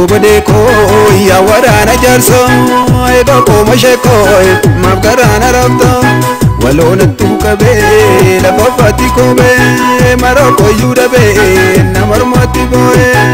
Goobadee koo yaa waraana jaarsoo eegoo kooma sheekoo maaf garaana rabtoo waloonattuu qabee lafa faatti koomee maroo koyyuu dhabee nama mormatti boo'ee.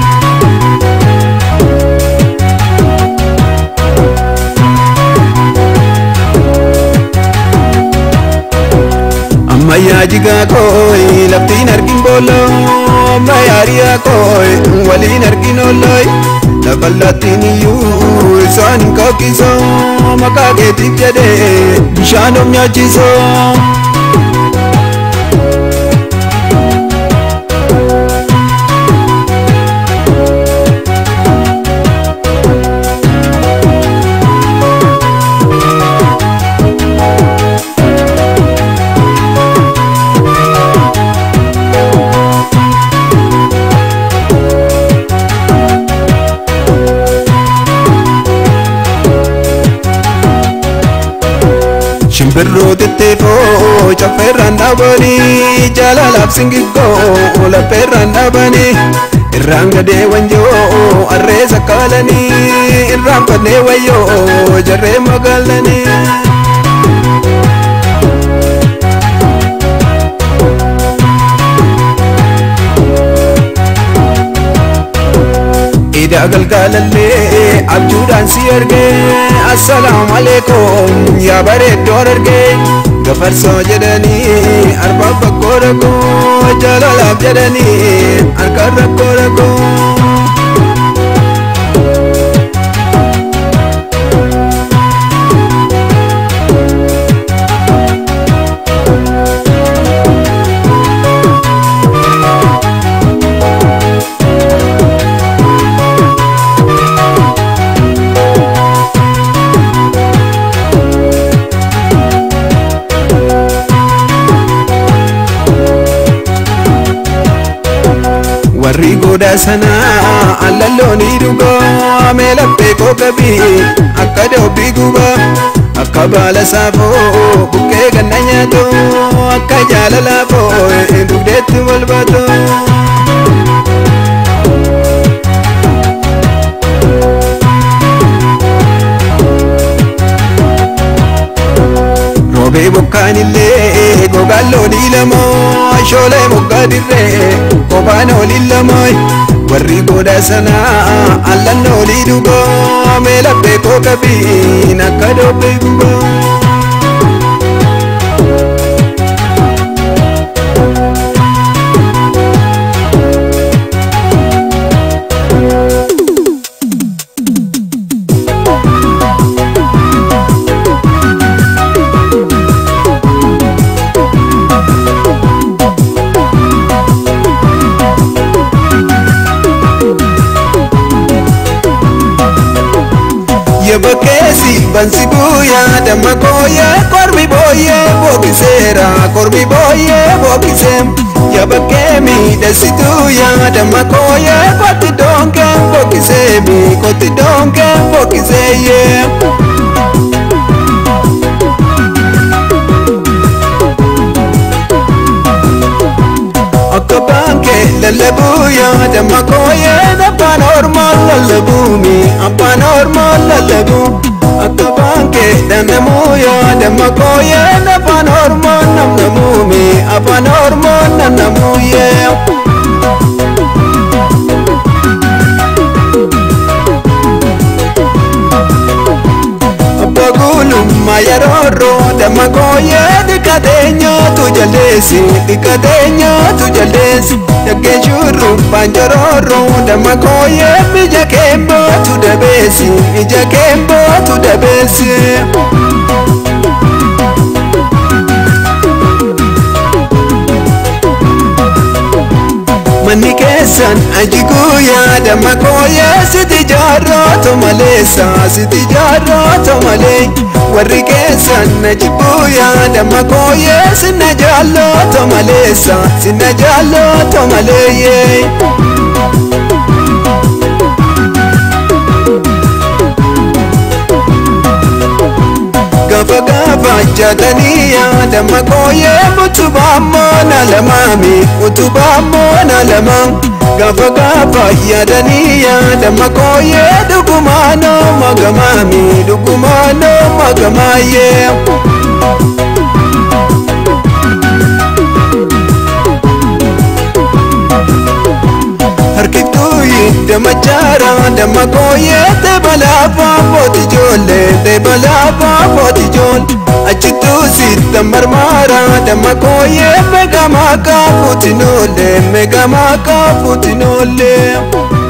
ammayyaa jigaa kooy laftiin argin booloo ammayyaariyaa kooy waliin argin oolooy lafallattiin iyyuu isaan hin kakkiisoo maqaa keetiif jedhee bishaan of nyaachiisoo. Shimbirroo xixiqqoo caffeerraan dhaabanii jaalalaaf singiggoo laphee dhaabanii irraan gadee wanjoo harree sakkaalanii irraan fannee wayyoo jarree magaalanii. Idaa galgaalallee abjuudhaan si argee assalaamu alaikum yaa bareeddoo argee gafarsoo jedhanii arbaan bakkoo dhagoo jaalalaaf jedhanii harkaan rakkoo dhagoo. warri goda sanaa allallooni dhugoo meelappee kookabii akka dhoobbii gubaa akka baala saafoo buqqee ganna nyaatoo akka jaalalaafoo dugdeetti wal baatoo. Roobee bokkaanillee gogaan loonii lamoo shoolee moggaa dirree kophaan ooliin lamoo warri goda sanaa allan oolii dhugoo meelappee kookabiin akka dhoobee guboo. Yabakkeesi bansi buuyaa damma kooyee kormi booyyee bookiseera kormi booyyee bookisee yabakkee miidhasituuyaa damma kooyee kotti doonkee bookisee mi kotti doonkee bookisee yee. Akka baankee lallabuuyaa damma kooyee abbaan ormaa lallabuumi abbaan ormaa lallabuu akka baankee dannamuuyaa damma kooyee abbaan ormaa namnamuumi abbaan ormaa namnamuuyee. Abba gulummaa yeroorroo damma kooyee dhiqateenyaatu jaldeessi dhiqateenyaatu jaldeessi dhaggeen shurrubbaan joroorroo damma kooyee ija keembootu dabeessi ija keembootu dabeessi. Manni keessan aji guyyaa damma kooyee siti jaarrooto maleessa siti jaarrooto malee warri keessan aji guyyaa damma kooyee sinna jaallooto maleessa sinna jaallooto malee. Gaafa gaafa jaatanii yaadama kooyee utubaa moona lamaami utubaa moona. faana lama gaafa gaafa yaadanii yaadama kooyee dhugumaanoo magamaami dhugumaanoo magamaayyee. harkiftuu hidda jaara damma kooyee teebalaafa footi ijoollee teebalaafa footi ijoollee achittuu sitta marmaara damma kooyee meeqamaa kaafuuti noollee meeqamaa kaafuuti noollee.